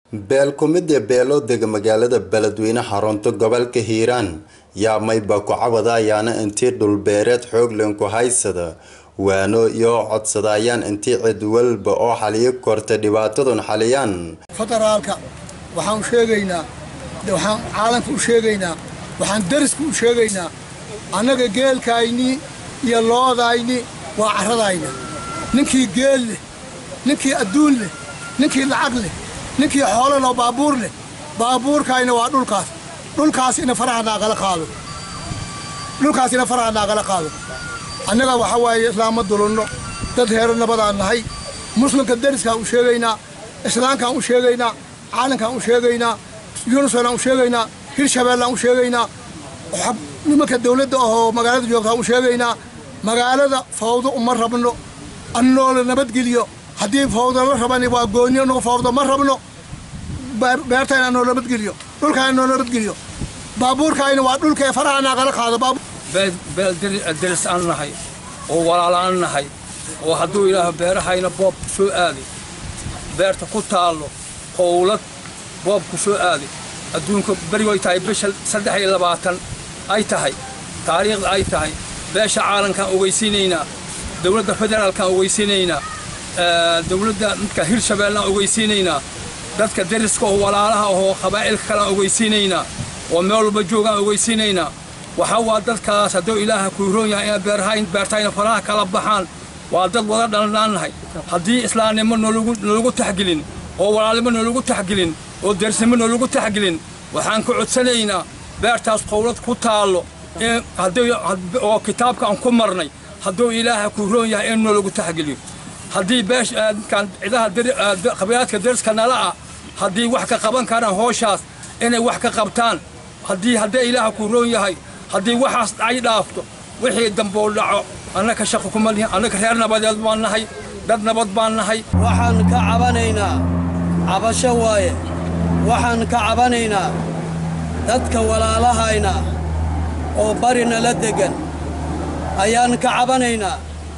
beel kumida beelo dega magaalada beledweyne xarunta gobolka hiiraan yaa mayba ku cabada ayaana intii dhulbeereed xooglen ku haysada waano iyo codsadayaan intii cid walba oo xaliyo korta dhibaatadun xaliyaan federaalka waxaan sheegaynaa waxaan caalamka u sheegaynaa waxaan dariska u sheegaynaa annaga geelkaynii iyo loodayni waa carradayna ninkii geel leh ninkii adduun leh ninkii lacag leh ninkii xoolo leh baabuur leh baabuurkayna waa dhulkaas dhulkaas ina faraha naagala qaado dhulkaas ina faraha naagala qaado annaga waxa waaye islaama dulunno dad heero nabadaan nahay muslimka dariskaan u sheegaynaa islaamkaan u sheegaynaa caalamkaan u sheegaynaa yunusanaan u sheegaynaa hirshabeellaan u sheegaynaa nimanka dawladda ahoo magaalada joogtaan u sheegaynaa magaalada fawdo uma rabno annoo la nabadgeliyo haddii fawdo la rabani waa gooni annago fawdo ma rabno beertayna anoo nabadgeliyo dhulkayna anoo nabadgeliyo baabuurkayna waa dhulkae faraha naagala qaado beel deris aan nahay oo walaala aan nahay oo hadduu ilaaho beerahayna boob ku soo aaday beerta ku taallo howlad boob ku soo aaday adduunka berigoy tahay bisha saddex iyo labaatan ay tahay taariikhda ay tahay beesha caalamkaan ogeysiinaynaa dowladda federaalkaan ogeysiinaynaa dowladda midka hirshabeellaan ogeysiinaynaa dadka deriska oo walaalaha ahoo qabaa'ilka kaleaan ogeysiinaynaa oo meel walba joogaan ogeysiinaynaa waxaa waa dadkaas hadduu ilaaha ku hiroon yahay ina beerhayn beertayna faraha kala baxaan waa dad wada dhalnaannahay haddii islaamnimo noolagu taxgelin oo walaalnimo noolagu taxgelin oo dersnimo noolagu taxgelin waxaan ka codsanaynaa beertaas qowlad ku taallo oo kitaabka aan ku marnay hadduu ilaaha ku hiroon yahay in noolagu taxgeliyo haddii cidaha qabiilaadka deriska nala ah haddii wax ka qaban karaan hooshaas inay wax ka qabtaan haddii haddii ilaaha ku hiroon yahay haddii waxaas ay dhaafto wixii damboo dhaco annaka shaqo kuma lihin annaka reer nabadeed baan nahay dad nabad baan nahay waxaan ka cabanaynaa cabasho waaye waxaan ka cabanaynaa dadka walaalahayna oo barina la deggan ayaan ka cabanaynaa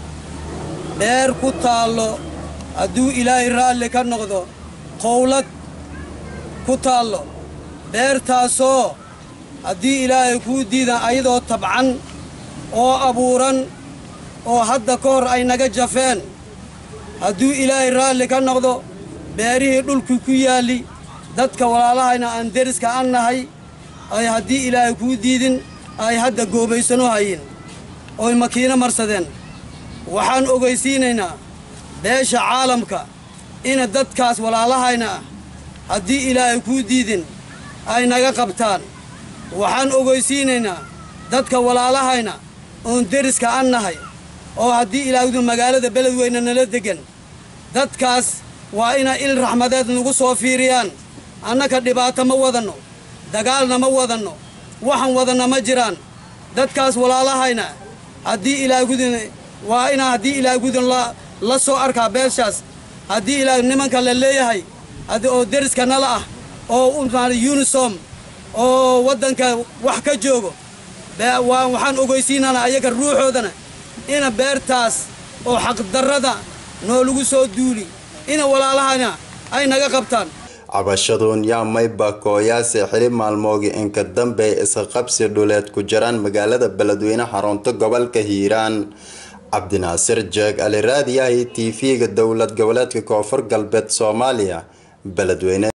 beer ku taallo hadduu ilaahay raalli ka noqdo qowlad ku taallo beertaasoo haddii ilaahay kuu diidan ayadoo tabcan oo abuuran oo hadda ka hor ay naga jafeen hadduu ilaahay raalli ka noqdo beerihii dhulkii ku yaalli dadka walaalahayna aan deriska an nahay ay haddii ilaahay kuu diidin ay hadda goobaysano hayin oy makiino marsadeen waxaan ogaysiinaynaa beesha caalamka ina dadkaas walaalahayna ah haddii ilaahay kuu diidin ay naga qabtaan waxaan ogaysiinaynaa dadka walaalahayna oon deriska an nahay oo haddii ilaahdu magaalada beledweyne nala deggan dadkaas waa inay il raxmadeed nagu soo fiiriyaan annaka dhibaato ma wadanno dagaalna ma wadanno waxaan wadanna ma jiraan dadkaas walaalahayna haddii ilaahgudun waa inaa haddii ilaahgudun la soo arkaa beeshaas haddii ilaah nimanka la leeyahay oo deriska nala ah oo unisom oo waddanka wax ka joogo waxaan ogeysiinana ayaga ruuxoodana ina beertaas oo xaqdarrada noolagu soo duuli ina walaalahana ay naga qabtaan cabashaduun yaa mayba kooyaase xili maalmoogii inka dambey iska qabsi dhuleed ku jiraan magaalada beledweyne xarunta gobolka hiiraan cabdinaasir jeeg ali raadiyahay t v-ga dowlad goboleedka koonfur galbeed soomaaliya beledweyne